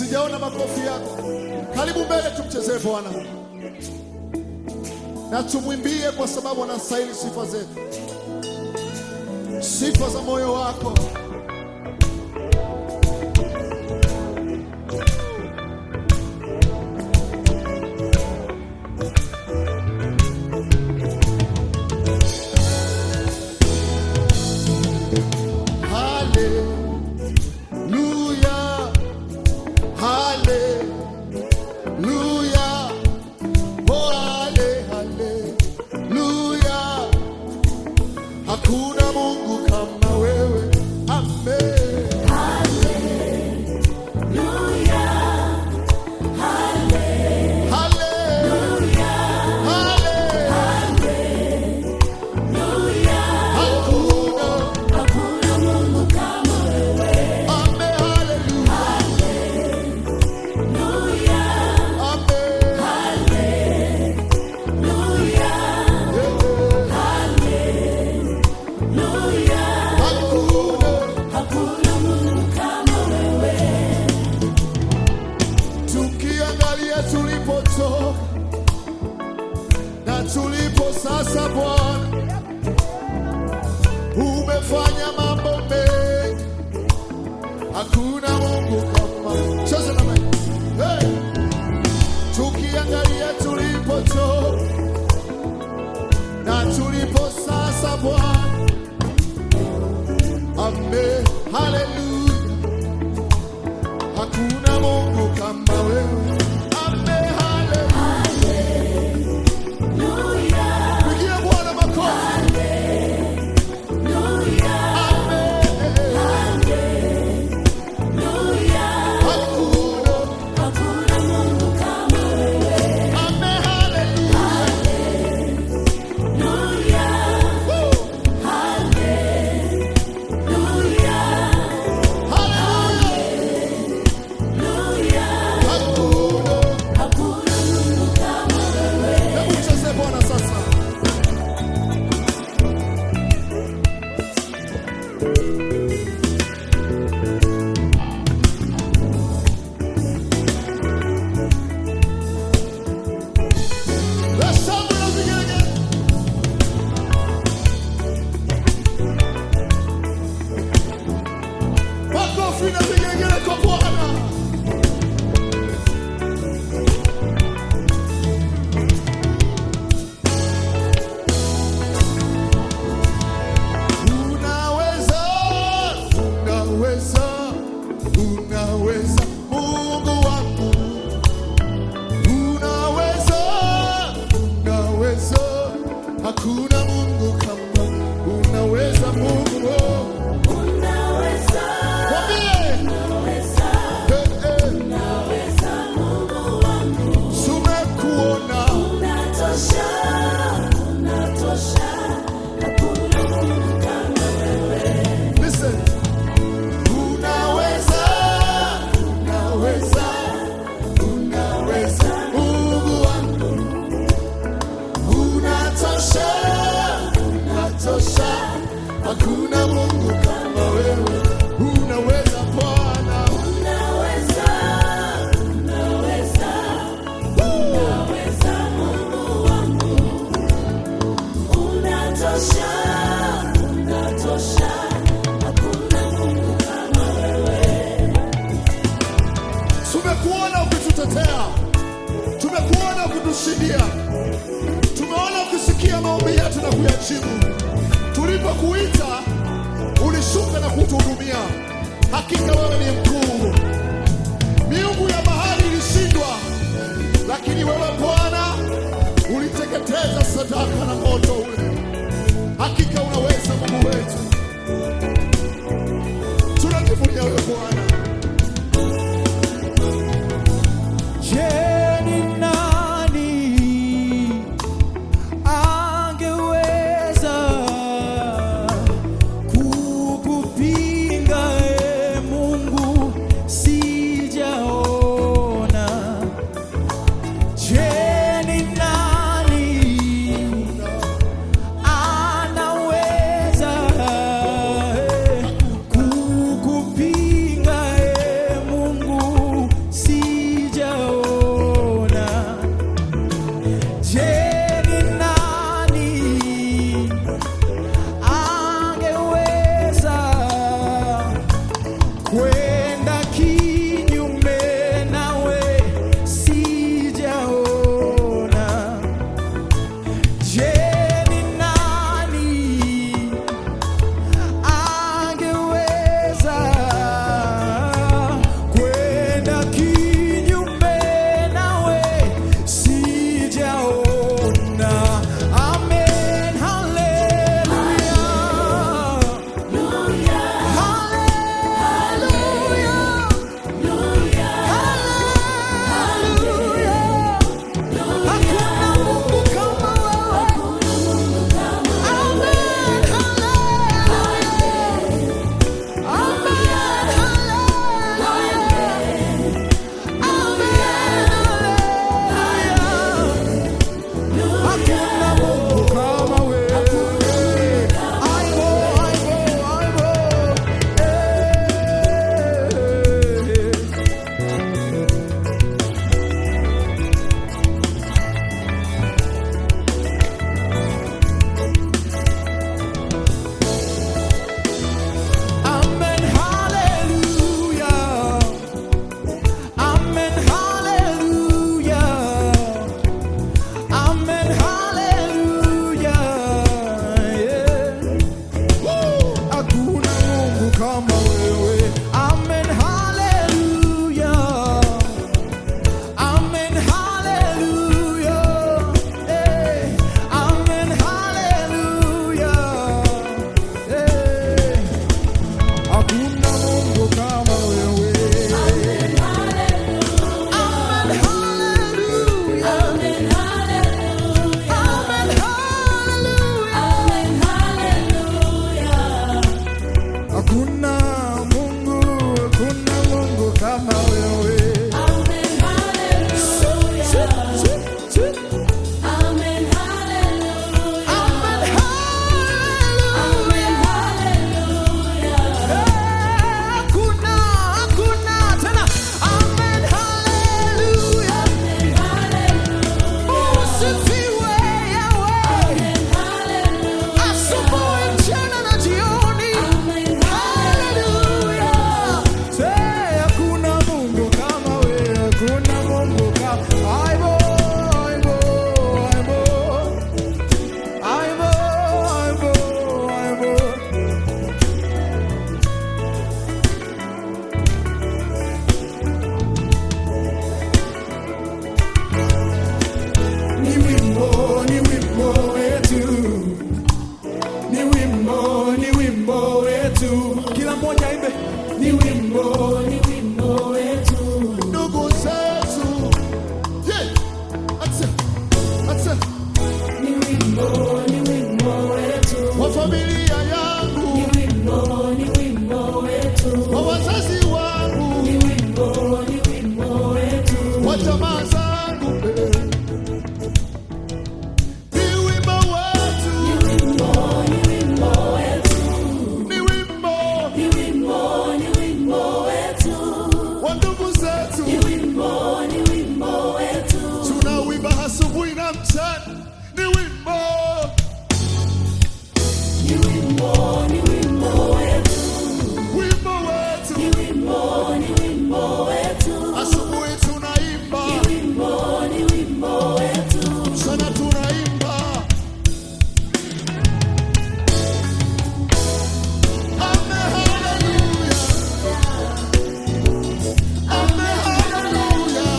sijaona makofi yako. Karibu mbele, tumchezee Bwana na tumwimbie, kwa sababu anastahili sifa zetu, sifa za moyo wako. Hallelujah. Hallelujah. Oh, halle- hallelujah. Hakuna Mungu kama wewe. Amen. Hallelujah. Hallelujah. Hakuna. Amen. Hallelujah. Amen. Hakuna. Tukiangalia tulipotoka na tulipo sasa, Bwana umefanya mambo mengi, hakuna Mungu kama sasa. Na mimi. Hey! Tukiangalia tulipotoka na tulipo sasa, Bwana Amen. Haleluya. Hakuna Mungu kama wewe. Amen. Haleluya. Pigia Bwana makofi. Amen. Hakuna. Amen. Haleluya. Woo. Haleluya. Hakuna. Hebu mcheze Bwana sasa. Let's celebrate as we get again. Makofi na vigelegele kwa Bwana. Unaweza, unaweza, unaweza, Mungu wangu. Unaweza, unaweza, hakuna Mungu kama unaweza Mungu. Mwambie, eh, eh, tumekuona. Listen. Unaweza, unaweza, unaweza, Mungu wangu. Unatosha, unatosha, hakuna Mungu kama wewe. Unaweza Bwana, tumekuona ukitutetea, tumekuona ukitushindia, tumeona ukisikia maombi yetu na kuyajibu. Tulipokuita ulishuka na kutuhudumia. Hakika wewe ni mkuu. Miungu ya bahari ilishindwa, lakini wewe Bwana uliteketeza sadaka na moto ule. Hakika unaweza, Mungu wetu, tunajivunia wewe Bwana. Je, ni nani angeweza kukupinga, e Mungu? Sijaona. Je, ni nani anaweza familia yangu, Ni wimbo, ni wimbo wetu. kwa wazazi wangu, Ni wimbo, ni wimbo wetu. kwa jamaa zangu. eh. Ni wimbo wetu, Ni wimbo, ni wimbo wetu. ni wimbo Ni wimbo, ni wimbo wetu. wa ndugu zetu. Ni wimbo, ni wimbo wetu. tunawimba asubuhi na mchana, ni wimbo, Ni wimbo, ni wimbo wetu. wimbo wetu. Ni wimbo, ni wimbo wetu. Asubuhi tunaimba, Ni wimbo, ni wimbo wetu. mchana tunaimba. Ame haleluya, ame haleluya,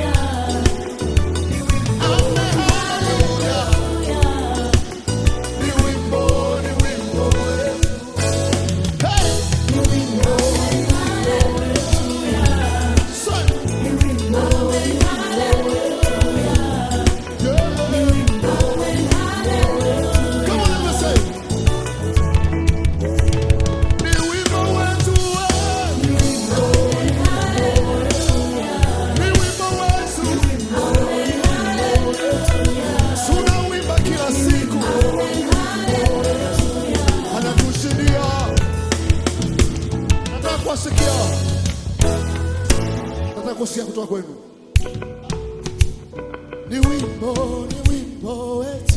ame haleluya. Ni wimbo, ni wimbo wetu. Hey! Son. Come on, let's say. Ni wimbo wetu wewe. Ni wimbo wetu. Tunauimba kila siku. Anatushindia. Nataka kuwasikia. Nataka kusikia kutoka kwenu. Ni wimbo, ni wimbo wetu.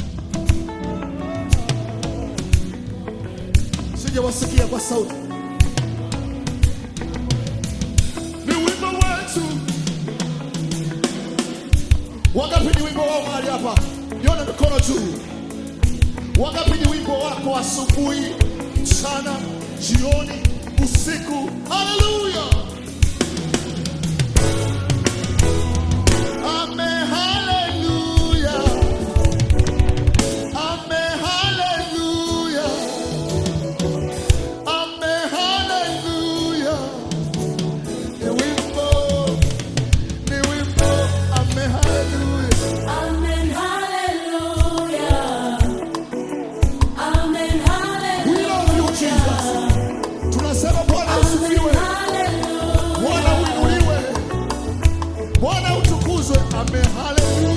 Sijawasikia kwa sauti. Ni wimbo wetu. Wangapi ni wimbo wao mahali hapa? Nione mikono juu. Wangapi ni wimbo wako asubuhi, mchana, jioni, usiku? Haleluya! Ame haleluya. Ame haleluya. Ame haleluya. Ni wimbo, ni wimbo, ame haleluya. Amen, hallelujah. Amen, We love you, Jesus. Tunasema Bwana usifiwe, hallelujah. Bwana uinuliwe, Bwana utukuzwe. Ame haleluya.